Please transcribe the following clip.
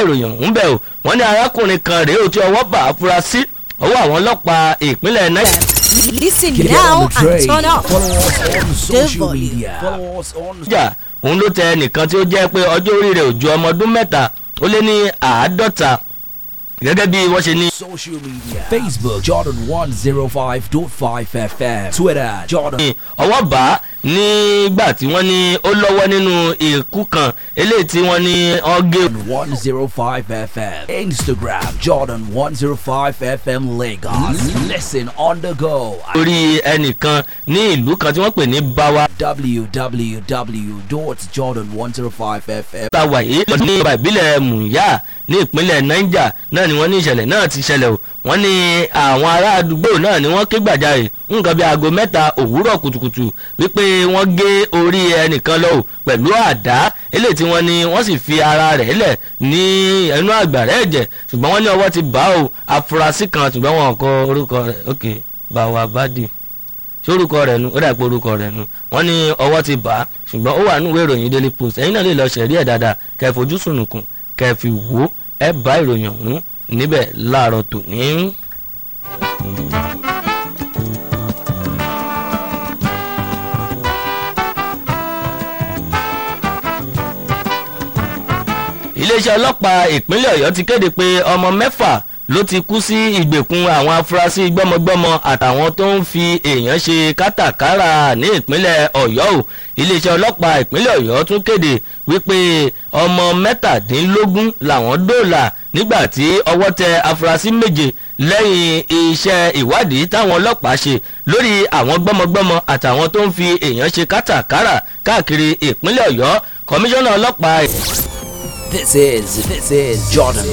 ìròyìn ọ̀hún bẹ̀ o wọ́n ní arákùnrin kan rèé o tí ọwọ́ bá afurasí ọwọ́ àwọn ọlọ́pàá ìpínlẹ̀ niger Listen Get now on the and train. turn up. Follow us on social volume. media. Follow us on jà òun ló tẹ ẹnìkan tí ó jẹ́ pé ọjọ́ orí rẹ̀ ò ju ọmọ ọdún mẹ́ta ó lé ní àádọ́ta gẹ́gẹ́ bí wọ́n ṣe ní. social media. Facebook Jordan 105.5 FM. Twitter Jordan. ní ọwọ́ bá nígbà tí wọ́n ní ó lọ́wọ́ nínú ikú kan eléyìí tí wọ́n ní ọ́gẹ́ 105 FM. Instagram Jordan 105 FM Lagos. Listen on the go. at orí ẹnìkan ní ìlú kan tí wọ́n pè ní bawa www.jordan105fm. ta wà yìí lọ ní ọba ìbílẹ̀ muya ní ìpínlẹ̀ niger náà ni wọ́n ní ìṣẹ̀lẹ̀ náà ti ṣẹlẹ̀ o wọ́n ní àwọn ará àdúgbò náà ni wọ́n ké gbàjarè nǹkan bíi aago mẹ́ta òwúrọ̀ kùtùkùtù wípé wọ́n gé orí ẹnìkan lọ o pẹ̀lú àdá eléyìí tí wọ́n ní wọ́n sì fi ara rẹ̀ lẹ̀ ní ẹnu àgbàrá ẹ̀jẹ̀ ṣùgbọ́n wọ́n ní ọwọ́ ti bá o afurasí kan ṣùgbọ́n wọn kọ orúkọ rẹ̀ ok báwa bádì sórúkọ rẹ̀ nu ó dà pé orúkọ rẹ̀ nu wọ́n ní ọwọ́ ti bà á ṣùgbọ́n ó wà nínú ìwé ìròyìn daily post ẹ̀yin náà lè lọ ṣẹ̀rí ẹ̀ dáadáa kẹ́ ẹ fojú sùnùkùn kẹ́ ẹ fi wò ó ẹ bá ìròyìn ọ̀hún níbẹ̀ láàárọ̀ tòní. iléeṣẹ́ ọlọ́pàá ìpínlẹ̀ ọ̀yọ́ ti kéde pé ọmọ mẹ́fà ló ti kú sí ìgbèkùn àwọn afurasí gbọ́mọgbọ́mọ àtàwọn tó ń fi èèyàn ṣe kátàkárà ní ìpínlẹ̀ ọ̀yọ́ o iléeṣẹ́ ọlọ́pàá ìpínlẹ̀ ọ̀yọ́ tún kéde wípé ọmọ mẹ́tàdínlógún làwọn dóòlà nígbà tí ọwọ́ tẹ afurasí méje lẹ́yìn iṣẹ́ ìwádìí táwọn ọlọ́pàá ṣe lórí àwọn gbọ́mọgbọ́mọ àtàwọn tó ń fi èèyàn ṣe kátàkárà káàkiri ìpínlẹ̀ ọ̀yọ́ kọmíṣánná ọlọ́pàá This is this is Jordan